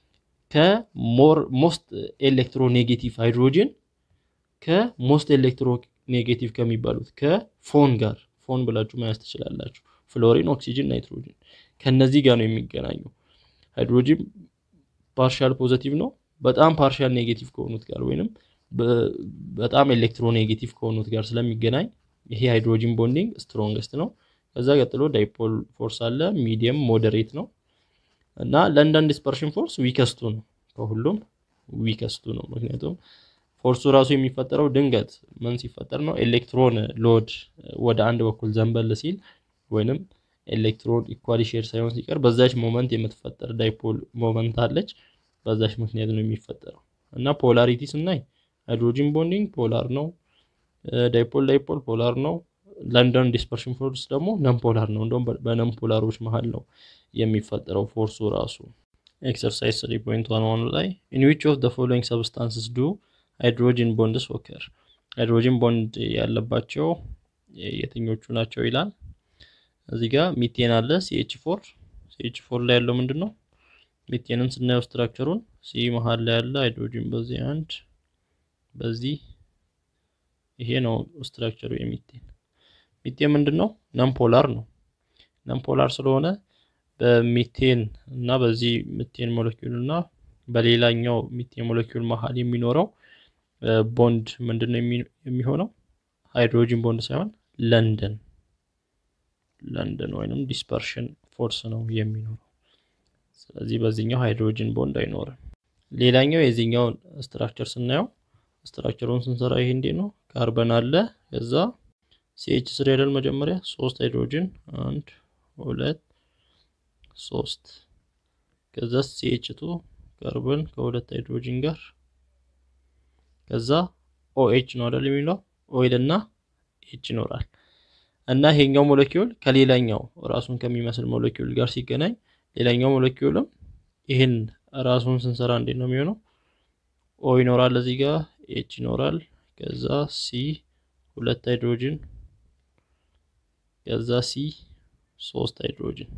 ከሞስት ኤሌክትሮ ኔጌቲቭ ሃይድሮጂን ከሞስት ኤሌክትሮ ኔጌቲቭ ከሚባሉት ከፎን ጋር ፎን ብላችሁ መያዝ ትችላላችሁ። ፍሎሪን፣ ኦክሲጅን፣ ናይትሮጂን ከነዚህ ጋር ነው የሚገናኘው። ሃይድሮጂን ፓርሻል ፖዘቲቭ ነው በጣም ፓርሻል ኔጌቲቭ ከሆኑት ጋር ወይንም በጣም ኤሌክትሮ ኔጌቲቭ ከሆኑት ጋር ስለሚገናኝ ይሄ ሃይድሮጂን ቦንዲንግ ስትሮንግስት ነው። ከዛ ቀጥሎ ዳይፖል ፎርስ አለ፣ ሚዲየም ሞዴሬት ነው እና ለንደን ዲስፐርሽን ፎርስ ዊከስቱ ነው። ከሁሉም ዊከስቱ ነው። ምክንያቱም ፎርሱ ራሱ የሚፈጠረው ድንገት ምን ሲፈጠር ነው? ኤሌክትሮን ሎድ ወደ አንድ በኩል ዘንበል ሲል ወይንም ኤሌክትሮን ኢኳሊ ሼር ሳይሆን ሲቀር በዛች ሞመንት የምትፈጠር ዳይፖል ሞመንት አለች። በዛች ምክንያት ነው የሚፈጠረው እና ፖላሪቲ ስናይ ሃይድሮጂን ቦንዲንግ ፖላር ነው። ዳይፖል ዳይፖል ፖላር ነው። ለንደን ዲስፐርሽን ፎርስ ደግሞ ነን ፖላር ነው። እንደውም በነን ፖላሮች መሀል ነው የሚፈጠረው ፎርሱ ራሱ። ኤክሰርሳይዝ 3.11 ላይ ኢን ዊች ኦፍ ዘ ፎሎዊንግ ሰብስታንስስ ዱ ሃይድሮጂን ቦንድስ ኦከር ሃይድሮጂን ቦንድ ያለባቸው የትኞቹ ናቸው ይላል። እዚህ ጋር ሚቴን አለ ሲኤች ፎር ሲኤች ፎር ላይ ያለው ምንድን ነው? ሚቴንን ስናየው ስትራክቸሩን ሲ መሀል ላይ ያለ ሃይድሮጂን በዚህ አንድ በዚህ ይሄ ነው ስትራክቸሩ የሚቴን። ሚቴን ምንድን ነው? ነምፖላር ነው። ነምፖላር ስለሆነ በሚቴን እና በዚህ ሚቴን ሞለኪውል እና በሌላኛው ሚቴን ሞለኪውል መሀል የሚኖረው ቦንድ ምንድን ነው የሚሆነው? ሃይድሮጂን ቦንድ ሳይሆን ለንደን ለንደን ወይንም ዲስፐርሽን ፎርስ ነው የሚኖረው። ስለዚህ በዚህኛው ሃይድሮጂን ቦንድ አይኖርም። ሌላኛው የዚህኛውን ስትራክቸር ስናየው ስትራክቸሩን ስንሰራ ይሄ እንዴት ነው? ካርበን አለ ከዛ ሲኤች ስሪ አይደል መጀመሪያ ሶስት ሃይድሮጂን አንድ ሁለት ሶስት ከዛ ሲኤች ቱ ካርበን ከሁለት ሃይድሮጂን ጋር ከዛ ኦኤች ነው አይደል የሚለው ኦይል እና ኤች ይኖራል እና ይሄኛው ሞለኪውል ከሌላኛው ራሱን ከሚመስል ሞለኪውል ጋር ሲገናኝ ሌላኛው ሞለኪውልም ይህን ራሱን ስንሰራ እንዴት ነው የሚሆነው? ኦ ይኖራል እዚህ ጋር ኤች ይኖራል ከዛ ሲ ሁለት ሃይድሮጂን ከዛ ሲ ሶስት ሃይድሮጂን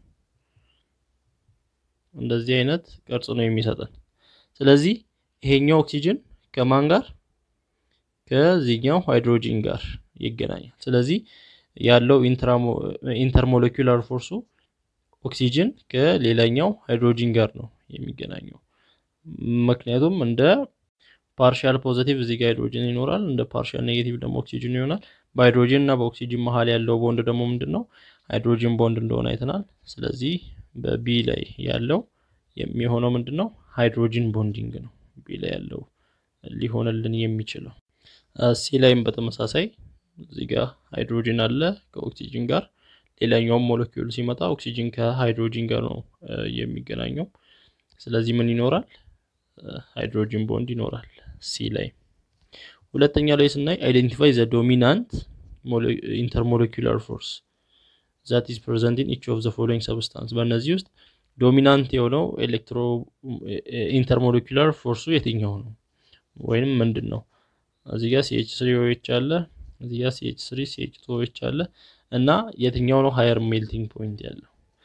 እንደዚህ አይነት ቅርጽ ነው የሚሰጠን። ስለዚህ ይሄኛው ኦክሲጅን ከማን ጋር ከዚህኛው ሃይድሮጂን ጋር ይገናኛል። ስለዚህ ያለው ኢንተርሞለኪውላር ፎርሱ ኦክሲጅን ከሌላኛው ሃይድሮጂን ጋር ነው የሚገናኘው። ምክንያቱም እንደ ፓርሻል ፖዘቲቭ እዚህ ጋር ሃይድሮጂን ይኖራል፣ እንደ ፓርሻል ኔጌቲቭ ደግሞ ኦክሲጅን ይሆናል። በሃይድሮጂን እና በኦክሲጅን መሀል ያለው ቦንድ ደግሞ ምንድን ነው? ሃይድሮጂን ቦንድ እንደሆነ አይተናል። ስለዚህ በቢ ላይ ያለው የሚሆነው ምንድን ነው? ሃይድሮጂን ቦንዲንግ ነው ቢ ላይ ያለው ሊሆንልን የሚችለው። ሲ ላይም በተመሳሳይ እዚህ ጋር ሃይድሮጂን አለ ከኦክሲጅን ጋር ሌላኛውም ሞለኪውል ሲመጣ ኦክሲጅን ከሃይድሮጂን ጋር ነው የሚገናኘው። ስለዚህ ምን ይኖራል? ሃይድሮጂን ቦንድ ይኖራል ሲ ላይ። ሁለተኛ ላይ ስናይ አይዴንቲፋይ ዘ ዶሚናንት ኢንተርሞለኪውላር ፎርስ ዛት ኢዝ ፕሬዘንት ኢን ኢች ኦፍ ዘ ፎሎዊንግ ሰብስታንስ። በእነዚህ ውስጥ ዶሚናንት የሆነው ኤሌክትሮ ኢንተርሞለኪውላር ፎርሱ የትኛው ነው ወይንም ምንድን ነው? እዚህ ጋር ሲኤች ስሪ ኦኤች አለ፣ እዚህ ጋር ሲኤች ስሪ ሲኤች ቱ ኦኤች አለ እና የትኛው ነው ሃየር ሜልቲንግ ፖይንት ያለው?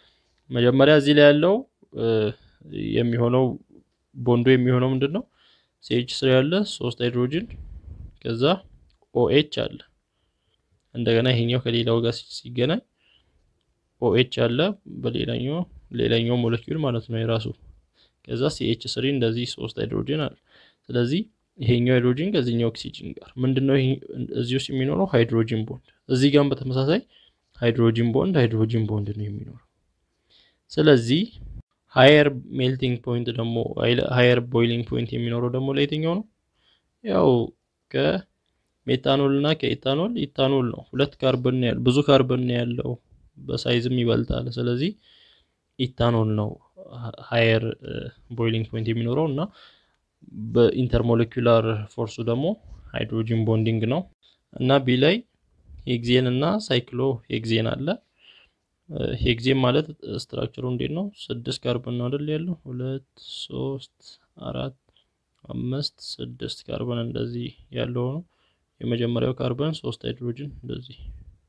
መጀመሪያ እዚህ ላይ ያለው የሚሆነው ቦንዱ የሚሆነው ምንድን ነው? ሲኤች ስሪ ያለ ሶስት ሃይድሮጅን ከዛ ኦኤች አለ። እንደገና ይሄኛው ከሌላው ጋር ሲገናኝ ኦኤች አለ በሌላኛው ሌላኛው ሞለኪውል ማለት ነው የራሱ ከዛ ሲኤች ስሪ እንደዚህ ሶስት ሃይድሮጅን አለ። ስለዚህ ይሄኛው ሃይድሮጅን ከዚህኛው ኦክሲጅን ጋር ምንድነው እዚህ ውስጥ የሚኖረው ሃይድሮጅን ቦንድ፣ እዚህ ጋርም በተመሳሳይ ሃይድሮጅን ቦንድ ሃይድሮጅን ቦንድ ነው የሚኖረው። ስለዚህ ሃየር ሜልቲንግ ፖይንት ደግሞ ሃየር ቦይሊንግ ፖይንት የሚኖረው ደግሞ ለየትኛው ነው? ያው ከሜታኖል እና ከኢታኖል ኢታኖል ነው። ሁለት ካርበን ያለው ብዙ ካርበን ያለው በሳይዝም ይበልጣል። ስለዚህ ኢታኖል ነው ሃየር ቦይሊንግ ፖይንት የሚኖረው እና በኢንተርሞሌኩላር ፎርሱ ደግሞ ሃይድሮጂን ቦንዲንግ ነው እና ቢ ላይ ሄግዜን እና ሳይክሎ ሄግዜን አለ። ሄግዜን ማለት ስትራክቸሩ እንዴት ነው? ስድስት ካርበን ነው አይደል ያለው? ሁለት ሶስት አራት አምስት ስድስት ካርበን እንደዚህ ያለው ነው። የመጀመሪያው ካርበን ሶስት ሃይድሮጂን እንደዚህ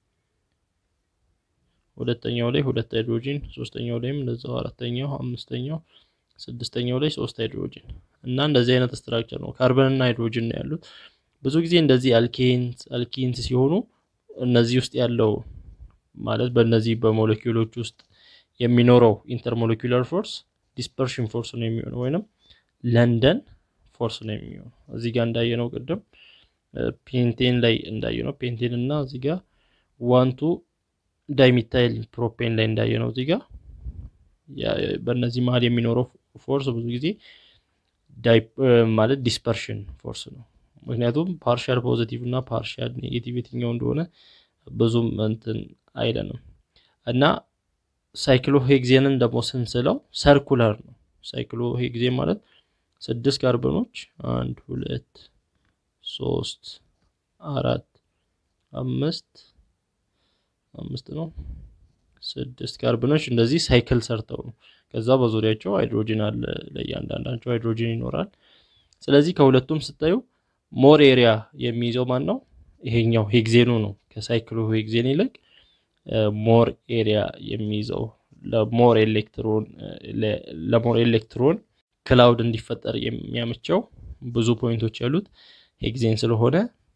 ሁለተኛው ላይ ሁለት ሃይድሮጂን፣ ሶስተኛው ላይም እንደዛው፣ አራተኛው፣ አምስተኛው፣ ስድስተኛው ላይ ሶስት ሃይድሮጂን እና እንደዚህ አይነት ስትራክቸር ነው። ካርበን እና ሃይድሮጂን ነው ያሉት። ብዙ ጊዜ እንደዚህ አልኬንስ አልኪንስ ሲሆኑ እነዚህ ውስጥ ያለው ማለት በእነዚህ በሞለኪውሎች ውስጥ የሚኖረው ኢንተርሞለኪውላር ፎርስ ዲስፐርሽን ፎርስ ነው የሚሆነው ወይንም ለንደን ፎርስ ነው የሚሆነው። እዚህ ጋር እንዳየነው ቅድም ፔንቴን ላይ እንዳየነው ፔንቴን እና እዚህ ጋር ዋንቱ ዳይሚታይል ፕሮፔን ላይ እንዳየነው እዚህ ጋር በእነዚህ መሀል የሚኖረው ፎርስ ብዙ ጊዜ ማለት ዲስፐርሽን ፎርስ ነው። ምክንያቱም ፓርሻል ፖዚቲቭ እና ፓርሻል ኔጌቲቭ የትኛው እንደሆነ ብዙም እንትን አይለንም እና ሳይክሎ ሄግዜንን ደግሞ ስንስለው ሰርኩላር ነው። ሳይክሎ ሄግዜን ማለት ስድስት ካርበኖች አንድ ሁለት ሶስት አራት አምስት አምስት ነው ስድስት ካርበኖች እንደዚህ ሳይክል ሰርተው ነው። ከዛ በዙሪያቸው ሃይድሮጂን አለ፣ ለእያንዳንዳቸው ሃይድሮጂን ይኖራል። ስለዚህ ከሁለቱም ስታዩ ሞር ኤሪያ የሚይዘው ማን ነው? ይሄኛው ሄግዜኑ ነው። ከሳይክሎ ሄግዜን ይልቅ ሞር ኤሪያ የሚይዘው ለሞር ኤሌክትሮን ለሞር ኤሌክትሮን ክላውድ እንዲፈጠር የሚያመቸው ብዙ ፖይንቶች ያሉት ሄግዜን ስለሆነ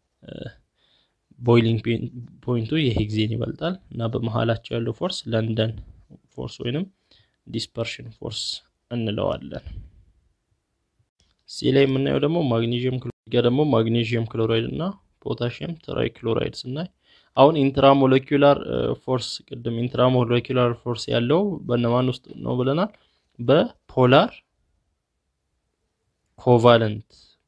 ቦይሊንግ ፖይንቱ የሄግዜን ይበልጣል እና በመሀላቸው ያለው ፎርስ ለንደን ፎርስ ወይንም ዲስፐርሽን ፎርስ እንለዋለን። ሲ ላይ የምናየው ደግሞ ማግኔዥየም ጋር ደግሞ ማግኔዥየም ክሎራይድ እና ፖታሽየም ትራይ ክሎራይድ ስናይ አሁን ኢንትራሞለኪላር ፎርስ ቅድም ኢንትራሞለኪላር ፎርስ ያለው በነማን ውስጥ ነው ብለናል? በፖላር ኮቫለንት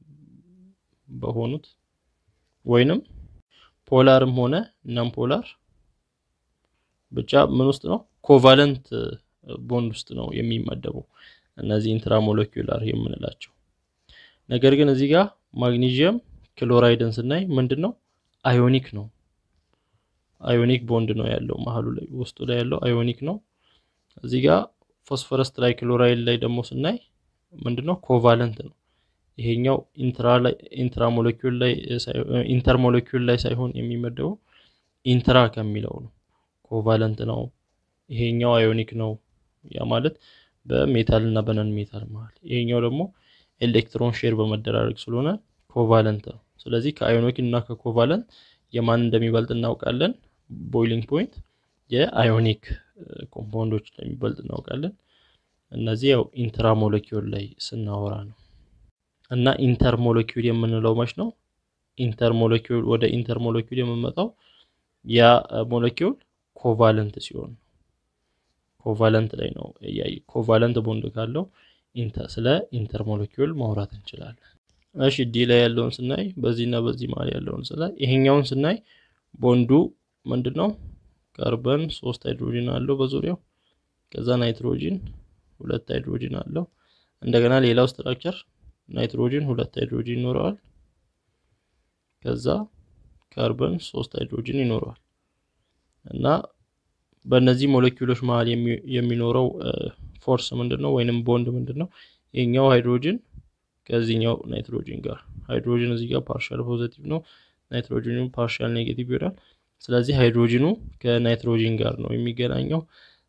በሆኑት ወይንም ፖላርም ሆነ ነን ፖላር ብቻ ምን ውስጥ ነው ኮቫለንት ቦንድ ውስጥ ነው የሚመደቡ እነዚህ ኢንትራሞለኪላር የምንላቸው። ነገር ግን እዚህ ጋር ማግኔዥየም ክሎራይድን ስናይ ምንድን ነው አዮኒክ ነው። አዮኒክ ቦንድ ነው ያለው መሀሉ ላይ ውስጡ ላይ ያለው አዮኒክ ነው። እዚህ ጋር ፎስፈረስ ትራይ ክሎራይድ ላይ ደግሞ ስናይ ምንድነው ኮቫለንት ነው። ይሄኛው ኢንትራሞለኪል ላይ ኢንተርሞለኪል ላይ ሳይሆን የሚመደበው ኢንትራ ከሚለው ነው። ኮቫለንት ነው። ይሄኛው አዮኒክ ነው። ያ ማለት በሜታል እና በነን ሜታል መሀል። ይሄኛው ደግሞ ኤሌክትሮን ሼር በመደራረግ ስለሆነ ኮቫለንት ነው። ስለዚህ ከአዮኒክ እና ከኮቫለንት የማን እንደሚበልጥ እናውቃለን። ቦይሊንግ ፖይንት የአዮኒክ ኮምፓውንዶች እንደሚበልጥ እናውቃለን። እነዚህ ያው ኢንትራሞለኪውል ላይ ስናወራ ነው። እና ኢንተርሞለኪውል የምንለው መች ነው? ኢንተርሞለኪውል ወደ ኢንተርሞለኪውል የምንመጣው ያ ሞለኪውል ኮቫለንት ሲሆን ኮቫለንት ላይ ነው። ኮቫለንት ቦንድ ካለው ስለ ኢንተርሞለኪውል ማውራት እንችላለን። እሺ ዲ ላይ ያለውን ስናይ በዚህና በዚህ መሀል ያለውን ስናይ ይሄኛውን ስናይ ቦንዱ ምንድን ነው? ካርበን ሶስት ሃይድሮጂን አለው በዙሪያው ከዛ ናይትሮጂን ሁለት ሃይድሮጂን አለው። እንደገና ሌላው ስትራክቸር ናይትሮጂን ሁለት ሃይድሮጂን ይኖረዋል። ከዛ ካርበን ሶስት ሃይድሮጂን ይኖረዋል እና በእነዚህ ሞለኪውሎች መሀል የሚኖረው ፎርስ ምንድን ነው? ወይንም ቦንድ ምንድን ነው? ይሄኛው ሃይድሮጂን ከዚህኛው ናይትሮጂን ጋር ሃይድሮጂን እዚህ ጋር ፓርሻል ፖዚቲቭ ነው፣ ናይትሮጂኑ ፓርሻል ኔጌቲቭ ይሆናል። ስለዚህ ሃይድሮጂኑ ከናይትሮጂን ጋር ነው የሚገናኘው።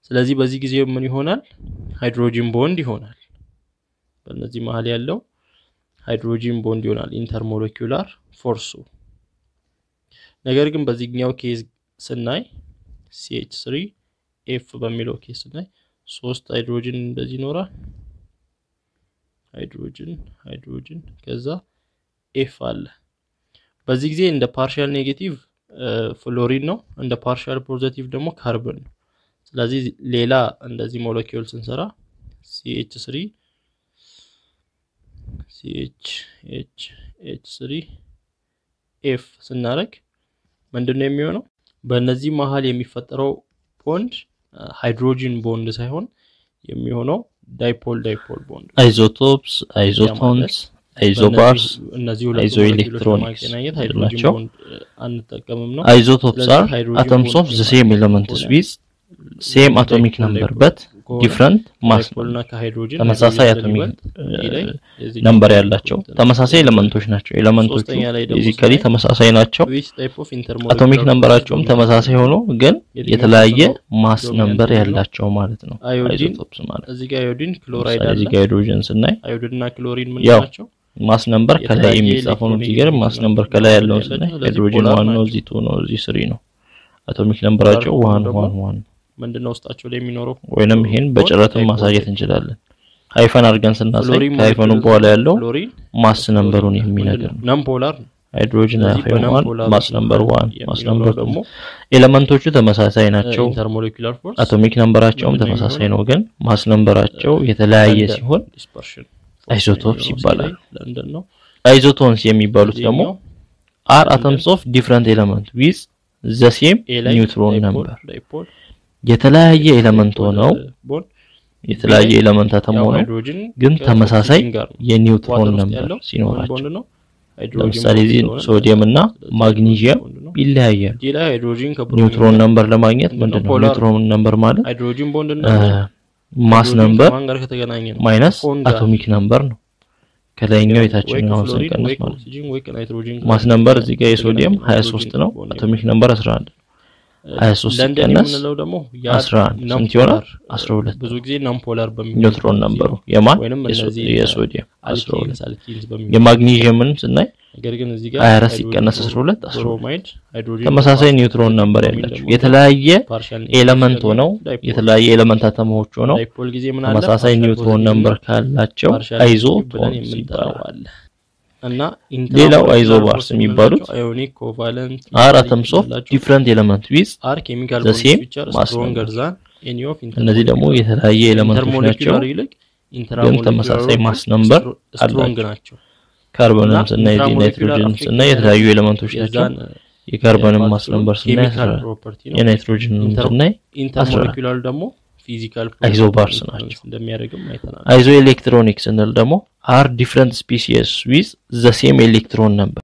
ስለዚህ በዚህ ጊዜ ምን ይሆናል? ሃይድሮጂን ቦንድ ይሆናል። በእነዚህ መሀል ያለው ሃይድሮጂን ቦንድ ይሆናል ኢንተርሞለኪውላር ፎርሱ። ነገር ግን በዚህኛው ኬዝ ስናይ ሲኤች ስሪ ኤፍ በሚለው ኬዝ ስናይ ሶስት ሃይድሮጅን እንደዚህ ይኖራል። ሃይድሮጅን ሃይድሮጅን ከዛ ኤፍ አለ። በዚህ ጊዜ እንደ ፓርሻል ኔጌቲቭ ፍሎሪን ነው፣ እንደ ፓርሻል ፖዘቲቭ ደግሞ ካርበን ነው። ስለዚህ ሌላ እንደዚህ ሞለኪውል ስንሰራ ሲኤች ስሪ ሲኤች ኤች ኤች ስሪ ኤፍ ስናደርግ ምንድን ነው የሚሆነው? በእነዚህ መሀል የሚፈጠረው ቦንድ ሃይድሮጂን ቦንድ ሳይሆን የሚሆነው ዳይፖል ዳይፖል ቦንድ አይዞቶፕስ፣ አይዞቶንስ፣ አይዞባርስ፣ እነዚህ አይዞ ኤሌክትሮኒክስ ለማገናኘት ሃይድሮጂን ናቸው። ቦንድ አንጠቀምም ነው። አይዞቶፕስ ስለዚህ አር ሃይድሮጂን atoms of ቦንድ the same elements with same atomic number but different mass ዳይፖል እና ከሃይድሮጂን ተመሳሳይ ሃይድሮጂን አቶሚክ ስለሚበልጥ ይህ ላይ የዚህ ነምበር ያላቸው ተመሳሳይ ኤሌመንቶች ናቸው። ኤሌመንቶቹ ሶስተኛ ላይ ደግሞ ፊዚካሊ ስናይ ተመሳሳይ ናቸው። which type of intermolecular አቶሚክ ነምበራቸውም force ተመሳሳይ ሆኖ ግን የትኛው የተለያየ ነው ማስ dominant ነምበር ነው? ያላቸው ማለት ነው። አዮዲን አይዞቶፕስ ማለት እዚህ ጋር አዮዲን ክሎራይድ ለምሳሌ አለ። እዚህ ጋር ሃይድሮጅን ስናይ አዮዲን እና ክሎሪን ምን ያው ናቸው? ማስ ነምበር ከላይ የተለያየ የሚጻፈው ነው። እዚህ ኤሌክትሮኒክ ጋር ማስ ነው ነምበር ከላይ ያለውን ያላቸው። ስናይ ስለዚህ ሃይድሮጅን ፖላር ዋን ነው፣ ናቸው። እዚህ ቱ ነው፣ እዚህ ስሪ ነው። አቶሚክ ነምበራቸው ፖላር ዋን ደግሞ ዋን ዋን ምንድነው ውስጣቸው ላይ የሚኖረው? ወይንም ይሄን በጭረትም ዳይፖል ማሳየት ዳይፖል። እንችላለን። ሃይፈን አድርገን ስናሳይ ፍሎሪን ከሃይፈኑ ሞለኪውል በኋላ ያለው ፍሎሪን ማስ ነምበሩን የሚነግር ነው። ነም ፖላር ነው። ሃይድሮጅን ስለዚህ ሃይፈን ዋን በነምፖላር ማስ ነምበር ዋን ማስ የሚኖረው ነምበር ቱ ደግሞ ኤሌመንቶቹ ተመሳሳይ ናቸው። ኢንተርሞሌኩላር ፎርስ አቶሚክ ነምበራቸውም ምንድነው ተመሳሳይ ነው፣ ግን ማስ ነምበራቸው የተለያየ ሲሆን ዲስፐርሽን አይሶቶፕስ ይባላል። ለንደን ነው አይዞቶንስ የሚባሉት ደግሞ እዚህኛው አር አተምስ ኦፍ ዲፍረንት ኤሌመንት ዊዝ ዘ ሴም ኤ ላይ ኒውትሮን ዳይፖል ነምበር ዳይፖል የተለያየ ኤሌመንት ሆነው ቦንድ የተለያየ ኤሌመንት አተም ያው ሆነው ሃይድሮጅን ግን ተመሳሳይ ከኦክሲጅን ጋር ነው። የኒውትሮን ዋተር ውስጥ ነምበር ያለው ሲኖራቸው ቦንድ ነው። ሃይድሮጂን ለምሳሌ ቦንድ እዚህ ስለሆነ ሶዲየም እና ስለዚህ ማግኒዥየም ቦንድ ነው። ይለያያሉ። እዚህ ላይ ሃይድሮጂን ከብሮሚን ኒውትሮን ነምበር ለማግኘት ምንድነው? ምንድን ነው ፖላር ኒውትሮን ነምበር ማለት ሃይድሮጂን ቦንድ እና ማስ ሃይድሮጂን ነምበር ከማን ጋር ከተገናኘ ነው? ማይነስ ከፎን ጋር። አቶሚክ ነምበር ነው። ከላይኛው ወይ የታችኛውን ከፍሎሪን ስንቀንስ ወይ ማለት ነው። ከኦክሲጅን ወይ ከናይትሮጂን ማስ ጋር ነምበር እዚህ ጋር የሶዲየም ከተገናኘ 23 ነው። ቦንድ አቶሚክ ነምበር 11 23 ለንደን ሲቀነስ የምንለው ደግሞ 11 ናም ስንት ይሆናል? ፖላር፣ 12 ብዙ ጊዜ ናም ፖላር በሚሆን ኒውትሮን ነምበሩ የማን ወይንም የሶ- እነዚህ የሶዲየም 12 አልኪንስ አልኪንስ በሚሆን የማግኒዥየምን ስናይ ነገር ግን እዚህ ጋር 24 ሃይድሮጂን ሲቀነስ 12 12 ብሮማይድ ሃይድሮጂን ተመሳሳይ ፓርሻል ኒውትሮን ነምበር ብሮሚን ያላቸው ደግሞ የተለያየ ፓርሻል ኤለመንት ኔጌቲቭ ሆነው ዳይፖል። የተለያየ ኤለመንት አተሞች ሆነው ዳይፖል ጊዜ ምን አለ? ተመሳሳይ ፓርሻል ኒውትሮን ፖዚቲቭ ነምበር እና ካላቸው ፓርሻል አይዞ ኔጌቲቭ ብለን ቶንስ የምንጠራው ይባላል። አለ እና ሌላው ኢንተርሞለኪውላር አይዞባርስ ፎርስ የሚባሉት አዮኒክ ኮቫለንት አር አተምስ ኦፍ ዲፍረንት ኤለመንት ዊዝ አር ኬሚካል the ቦንድስ same which are mass stronger number። than any of እነዚህ ደግሞ የተለያየ ኤለመንቶች ናቸው። ኢንተርሞለኪውላር ይልቅ ግን ተመሳሳይ ማስ ነምበር ስትሮንግ አላቸው። ናቸው ካርቦንም እና ስናይ እዚህ ኢንትራሞለኪውላር ናይትሮጅን አፌክት ስናይ የተለያዩ ኤለመንቶች ናቸው። የዛን የካርቦንም ማስ ነምበር ስናይ ኬሚካል 14 ፕሮፐርቲ ነው የናይትሮጅንም ኢንተር- ስናይ ኢንተርሞለኪውላር ደግሞ ፊዚካል አይዞባርስ ናቸው። እንደሚያደርግም አይተናል አይዞ ኤሌክትሮኒክ ስንል ደግሞ አር ዲፍረንት ስፒሲስ ዊዝ ዘ ሴም ኤሌክትሮን ነምበር